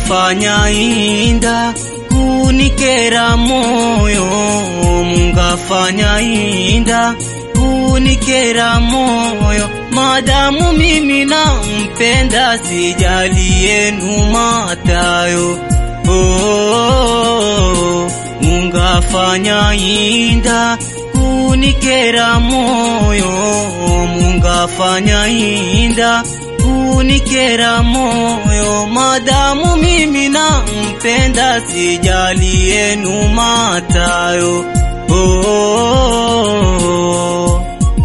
mungafanya inda kunikera moyo mungafanya inda kunikera moyo madamu mimi nampenda sijali yenu matayo oh, mungafanya inda kunikera moyo mungafanya inda kunikera moyo madamu mimi nampenda sijali yenu matayo oh.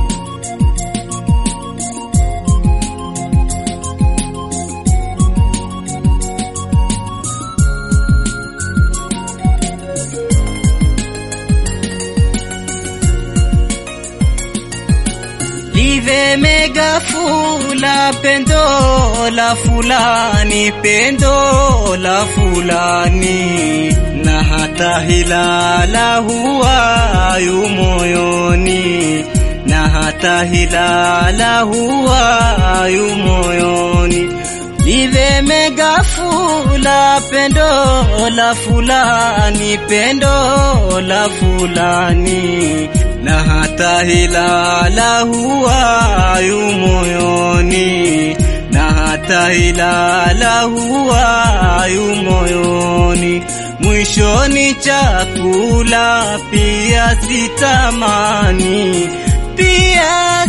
live mega fula pendo la fulani pendo la fulani na hata hilala huwa yu moyoni na hata hilala huwa yu moyoni live mega fula pendo la fulani pendo la fulani na hata hilala huwa yu moyoni na hata hilala huwa yu moyoni mwishoni chakula pia sitamani pia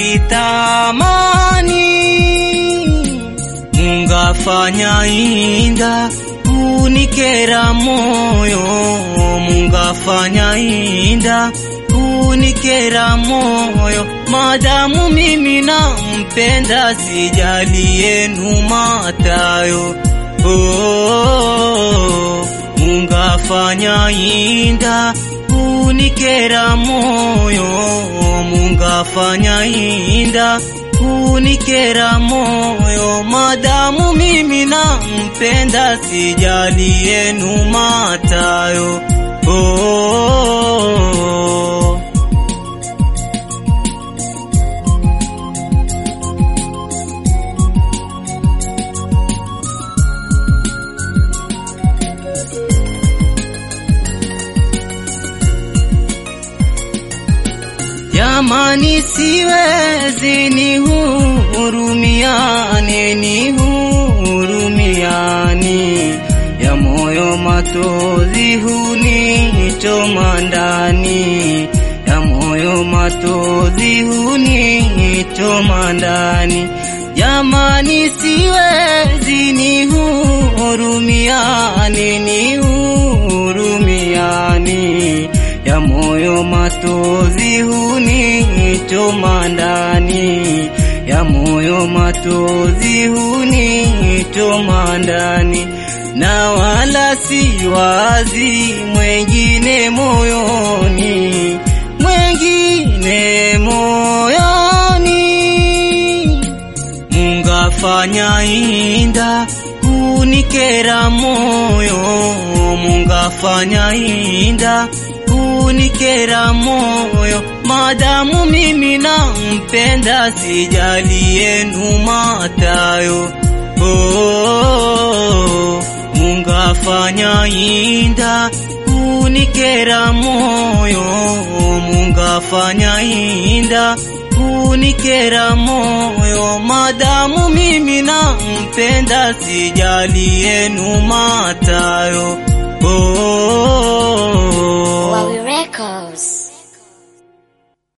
sitamani mungafanya inda kunikera moyo mungafanya inda kunikera moyo madamu mimi nampenda sijali yenu matayo oh, mungafanya inda kunikera moyo mungafanya inda kunikera moyo madamu mimi nampenda sijali yenu matayo oh. Jamani, siwezi ni hurumiane, ni hurumiani ya moyo matozi hunichoma ndani, ya moyo matozi hunichoma ndani. Jamani, siwezi ni hurumiane, ni hurumiani ya moyo matozi hunichoma ndani, ya moyo matozi hunichoma ndani, na wala si wazi mwengine moyoni, mwengine moyoni. Mungafanya inda kunikera moyo, mungafanya inda kunikera moyo madamu mimi nampenda sijali yenu matayo oh, mungafanya inda kunikera moyo mungafanya inda kunikera moyo madamu mimi nampenda sijali yenu matayo